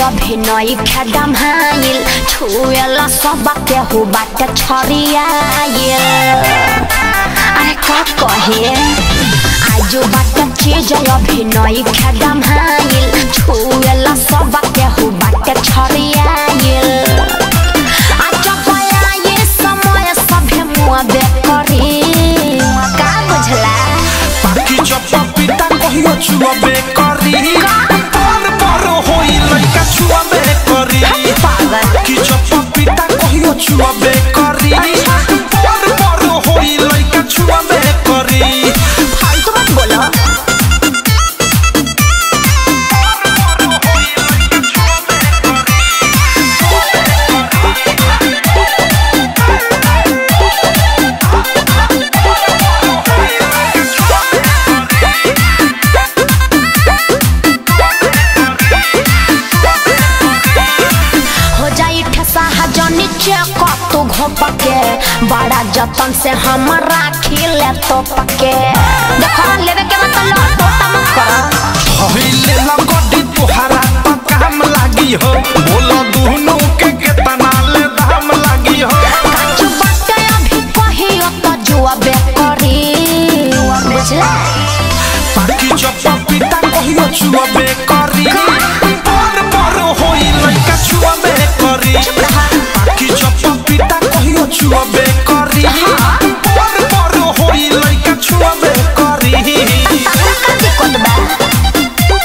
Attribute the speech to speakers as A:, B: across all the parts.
A: अभिनय खेदम हाइल छुएला सब केहू बाटे छरियाइल अरे का कहे आजू बाटे चीज अभिनय खेदम हाइल छुएला सब केहू बाटे छरियाइल आज बया ये समय सभे मुआ बेकरी का बुझला
B: पाकी चप्पा पिता कहियो छुअबे करी पर पर होई लइका छुअबे करी
A: पागल
B: की चप्पा पिता कहियो छुअबे करी पर पर होई लइका छुअबे करी
A: फालतू मत बोलो हो जाई ठसा हजनी चेक तू घोप के बड़ा जतन से हम राखी ले तो पके देखो लेवे के मतलब टोटा मत करो
B: होइले लगडी तुहारा तो काम लागी हो बोलो दुनु के केतना ले दाम लागी हो
A: काचू बाटे अभी कहियो तो जुआ बेकरी बुझला
B: पाकी चप्पा पिता कहियो छुअबे करी पर पर होई लइका छुअबे करी पाकी चप्पा पिता कहियो छुअबे करी पर पर होई लइका छुअबे करी
A: तकरा का दिक्कत बा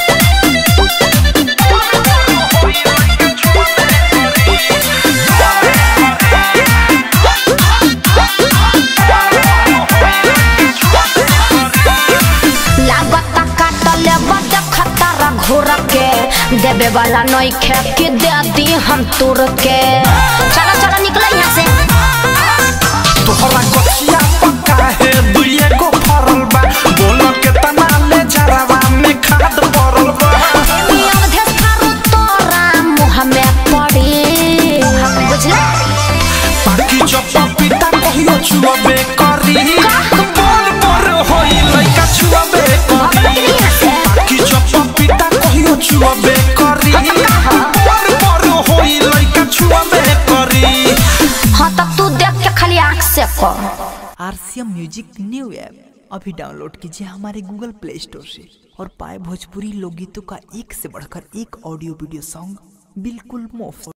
A: लागता काटल बद खतरा घोर के देवे वाला नई खे के दे दी हम तुर के चलो चलो निकलो यहाँ से
B: तोहरा कचिया पक्का है दुइए गो फरल बा बोलो केतना ले जरावा में खाद पड़ल बा
A: नियम धे थारू तोरा मुँह में पड़ी बुझला
B: पाकी चप्पा पिता कहियो छुअबे करी पर पर होई लइका छुअबे करी पाकी चप्पा पिता कहियो छुअबे करी पर पर होई लइका छुअबे करी
A: हाँ तब तू देख के खाली आँख से कर
C: आरसीएम म्यूजिक न्यू ऐप अभी डाउनलोड कीजिए हमारे गूगल प्ले स्टोर से और पाए भोजपुरी लोकगीतों का एक से बढ़कर एक ऑडियो वीडियो सॉन्ग बिल्कुल मुफ्त